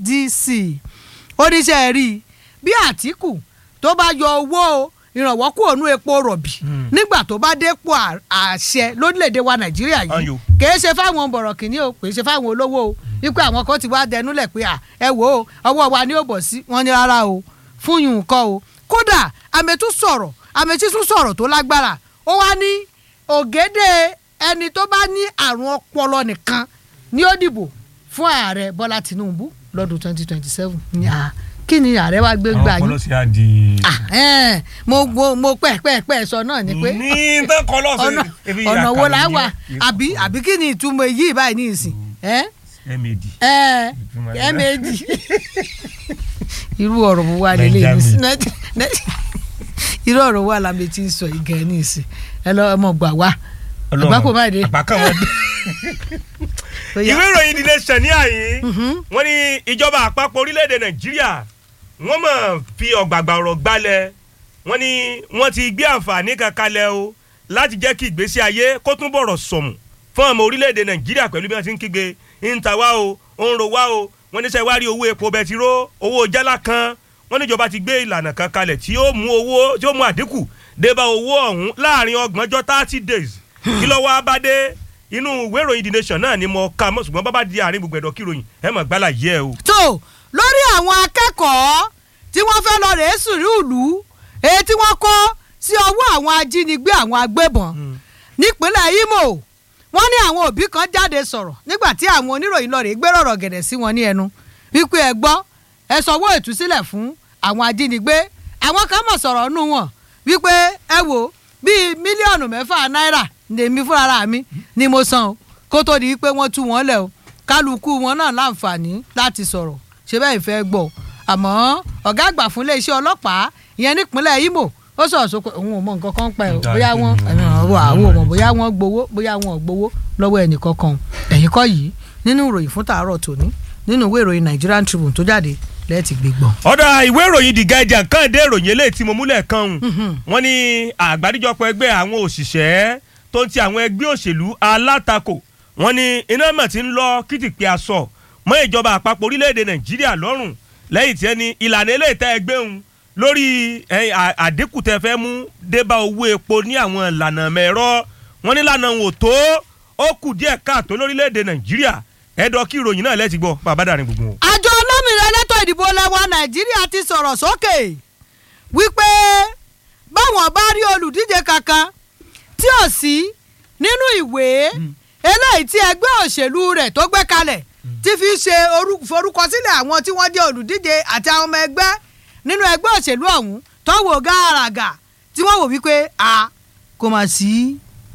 SDC oníṣẹ́ rí i bí Àtíkù tó bá yọ owó ìrànwọ́ kúrò nú epo rọ̀bì nígbà tó bá dépò à- àṣẹ lórílẹ̀‐èdè wa Nàìjíríà yìí Ayò. kìí ṣe fáwọn bọ̀rọ̀kìnní o kìí ṣe fáwọn olówó o wípé àwọn kan ti wá dẹnúlẹ̀ pé à ẹ wò ó ọwọ́ wa ni ó bọ̀ sí wọn ní rárá o fún yùn kọ́ o kódà àmẹ́tú sọ̀rọ̀ àmẹ́tí tún sọ̀rọ̀ tó lágbára ó wá ní ògèdè ẹni tó bá ní àrùn ọpọlọ nìkan ni ó dìbò fún ààrẹ Bọ́lá Tinubu lọ́dún twenty twenty seven kí ni ààrẹ wa gbé gbà àwọn yín ọpọlọ sí àdì. Ah, eh, mo mo mo pẹ́ pẹ́ pẹ́ sọ náà ni pé ní tán kọ́ lọ́sẹ̀ ọ̀nà ọ̀nà wo la wà àbí àbí kí ni ìtumọ̀ èyí báyìí ní ìsìn ẹ́ mad ẹ́ Ìtumọ̀ ẹ́ rẹ̀. méjì irú ọ̀rọ̀ wo wà lélẹ̀ ní ìsìn irú ọ̀rọ̀ wo làmì tí ń sọ ìgẹ̀ ní ìsìn ẹ lọ ọmọ gbà wá àgbákò má dé àgbákò má dé. Ó yá. ìwé ìròyìn The Nation ní àyè wọ́n ní ìjọba àpapọ̀ orílẹ̀-èdè nàìjíríà wọ́n mọ̀ fi ọ̀gbàgbà ọ̀rọ̀ gbalẹ̀ wọ́n ní wọ́n ti gbé àǹfààní kan kalẹ̀ o láti jẹ́ kí ìgbésí ayé kó tún bọ̀rọ̀ sọ̀mù fún ọmọ orílẹ̀-èdè nàìjíríà pẹ̀lú bí wọ́n ti ń kígbe ń ta wá o ó ń ro wá o wọ́n ní sẹ́wárí owó epo bẹtiró owó jálá kan wọ́n níjọba ti gbé ìlànà kan kalẹ̀ tí ó mú owó tí ó mú àdínkù débá owó ọ̀hún láàrin ọgbọ̀njọ́ thirty days kí ló wá bá dé inú ìwé ìròyìn The Nation náà ni mo ka mọ́ ṣùgbọ́n bábá di àárín gbogbo ẹ̀dọ̀ kí ìròyìn ẹ̀ mọ̀ gbálà yẹ o. tó lórí àwọn akẹ́kọ̀ọ́ tí wọ́n fẹ́ lọ rèé sùúrù ìlú èyí tí wọ́n kó sí ọwọ́ àwọn ajínigbé àwọn agbébọn nípínlẹ̀ Imo wọ́n ní àwọn òbí kan jáde sọ̀rọ̀ nígbà tí àwọn oníròyìn lọ rèé gbéròrò gẹ̀dẹ̀ sí wọn ní ẹnu wípé ẹ gbọ́ ẹ sanwó ìtúsílẹ̀ fún àwọn ajínigbé àwọn kan mọ̀ sọ̀rọ̀ nù wọn wípé ẹ wò bíi mílíọ̀nù mẹ́fà náírà lèmi fúnra mi ni mo san o kó tó di pé wọ́n tú wọn lẹ̀ o kálukú wọn náà láǹfààní láti sọ̀rọ̀ ṣé bẹ́ẹ̀ fẹ́ gbọ́ àmọ́ ọ̀gá àgbà fún iléeṣẹ́ ọlọ́pàá ìyẹn nípínlẹ̀ Imo ó sọ̀rọ̀ sọ pé òun ò mọ nǹkan kan pẹ́ o bóyá wọ́n àwọn ò mọ̀ bóyá wọ́n gbowó bóyá wọ́n ò gbowó lọ́wọ́ ẹnì kankan ẹ̀yìn kọ́ yìí nínú ìròyìn fún tàárọ̀ tòní nínú ìwé ìròyìn Nigerian Tribune tó jáde lẹ́ẹ̀tì gbégbọ́. ọ̀dà ìwé ìròyìn The Guardian kan dé ìròyìn eléyìí tí mo múlẹ̀ kan hùn wọ́n ní àgbáríjọpọ̀ ẹgbẹ́ àwọn òṣìṣẹ́ tó ń ti àwọn ẹgbẹ́ òṣèlú alátakò wọ́n ní iná mọ̀ tí ń lọ kìtìpé aṣọ mọ́ ìjọba àpapọ̀ orílẹ̀-èdè Nàìjíríà lọ́rùn lẹ́yìn tí ẹni ìlànà eléyìí tẹ́ ẹgbẹ́ òun lórí eh, à- àdínkù tẹ́ fẹ́ mú débá owó epo ní àwọn ìlànà mẹ́rọ wọ́n ní ìlànà wò tó ó kù díẹ̀ káàtó lórílẹ̀-èdè Nàìjíríà ẹ̀dọ̀ kí ìròyìn náà lẹ́tì gbọ́ bàbá dàrin gbogbo wọn. àjọ olómìnira elétò ìdìbò lẹwa nàìjíríà ti sọ̀rọ̀ sókè wípé báwọn bá rí olùdíje kankan tí ò sí nínú ìwé eléyìí tí ẹgbẹ́ òṣèlú rẹ̀ tó gbé kalẹ̀ ti fi ṣe orú- forúkọsílẹ̀ àwọn tí wọ́n jẹ́ olùdíje àti àwọn ọmọ ẹgbẹ́ nínú ẹgbẹ́ òṣèlú ọ̀hún tó wò gàràgà tí wọ́n wò wípé a kò mà sí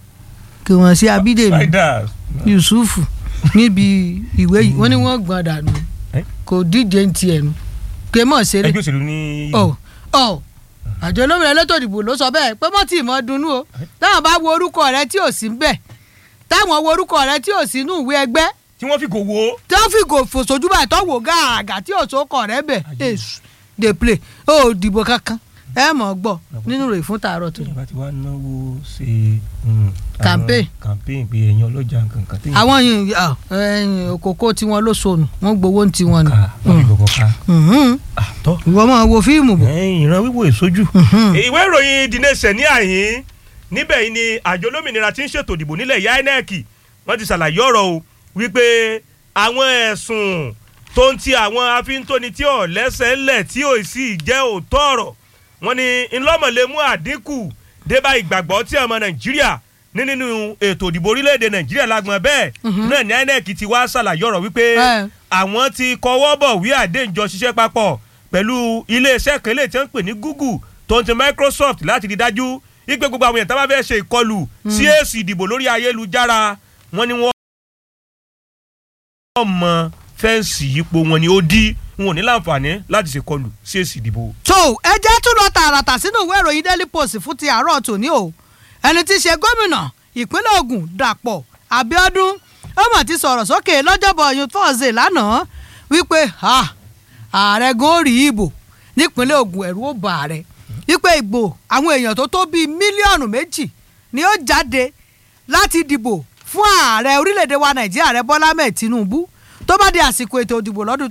kò mà sí abídèmí Spiders. yusuf níbi ìwé yìí wọ́n ní wọ́n gbọ́n dànù Eh? kò díje ń tiẹ̀ nu ké mọ̀ ṣeré ẹgbẹ́ òṣèlú ní. ọ ọ àjọ olómìnira elétò ìdìbò ló sọ bẹ́ẹ̀ pé mọ́ tí ì mọ́ dunnú o táwọn bá wo orúkọ rẹ tí ò sí ń bẹ̀ táwọn wo orúkọ rẹ tí ò sí inú ìwé ẹgbẹ́ tí wọ́n fi kò wo. tí wọ́n fi gò fòṣojú báyìí tó wò gàràgà tí ò sókọ̀ rẹ bẹ̀ èṣù dey play ó dìbò kankan ẹ mọ̀ gbọ́ nínú rẹ̀ fún tààrọ̀ tó ìjọba ti wá náwó ṣe. mm, àwọn Campaign. campaign pé ẹ̀yin ọlọ́jà nǹkan tí. àwọn yìí ah, ẹ̀yìn òkòkò tiwọn ló sọnù wọ́n gbowó ń tiwọn ni ká wọ́n fi gbogbo ká. Mhm. àtọ́. ìwọ máa wo fíìmù bò. ìran wíwò èsojú. ìwé ìròyìn The Nation ní àyín níbẹ̀ yìí ni àjọ olómìnira tí ń ṣètò ìdìbò nílẹ̀ yá INEC wọ́n ti ṣàlàyé ọ̀rọ̀ o wípé àwọn ẹ̀sùn tó ń ti àwọn afíntóni tí ò lẹ́sẹ̀ ńlẹ̀ tí ò sì jẹ́ òótọ́ ọ̀rọ̀ wọ́n ní ńlọ́mọ̀lẹ́ mú àdínkù débà ìgbàgbọ́ tí ọmọ Nàìjíríà ní nínú ètò ìdìbò orílẹ̀-èdè Nàìjíríà lágbọ̀n bẹ́ẹ̀ náà ní INEC ti wá ṣàlàyé ọ̀rọ̀ wípé Ẹ. àwọn ti kọwọ́ bọ̀ wí àdéǹjọ ṣiṣẹ́ papọ̀ pẹ̀lú iléeṣẹ́ kan lè tí wọ́n ń pè ní Google tó ń ti Microsoft láti rí dájú wípé gbogbo àwọn èèyàn tá bá fẹ́ ṣe ìkọlù sí èsì ìdìbò lórí ayélujára wọ́n ní wọ́n mọ fẹ́ǹsì yípo wọn ni ó dí wọn ò ní láǹfààní láti ṣèkọlù sí èsì ìdìbò. tó ẹ jẹ́ tún lọ tààràtà sínú ìwé ìròyìn daily post fún ti àárọ̀ tòní o ẹni tí í ṣe gómìnà ìpínlẹ̀ Ògùn Dàpọ̀ Abíọ́dún ó mà ti sọ̀rọ̀ sókè lọ́jọ́bọ̀ ọ̀yún thursday lánàá wípé ha ààrẹ gan rí ìbò nípínlẹ̀ Ògùn ẹ̀rù ó bà ààrẹ wípé ìbò àwọn èèyàn tó tó bíi mílíọ̀nù méjì ni ó jáde láti dìbò fún ààrẹ orílẹ̀-èdè wa Nàìjíríà ààrẹ Bọ́lá mẹ́ẹ̀ Tinubu tó bá di àsìkò ètò ìdìbò lọ́dún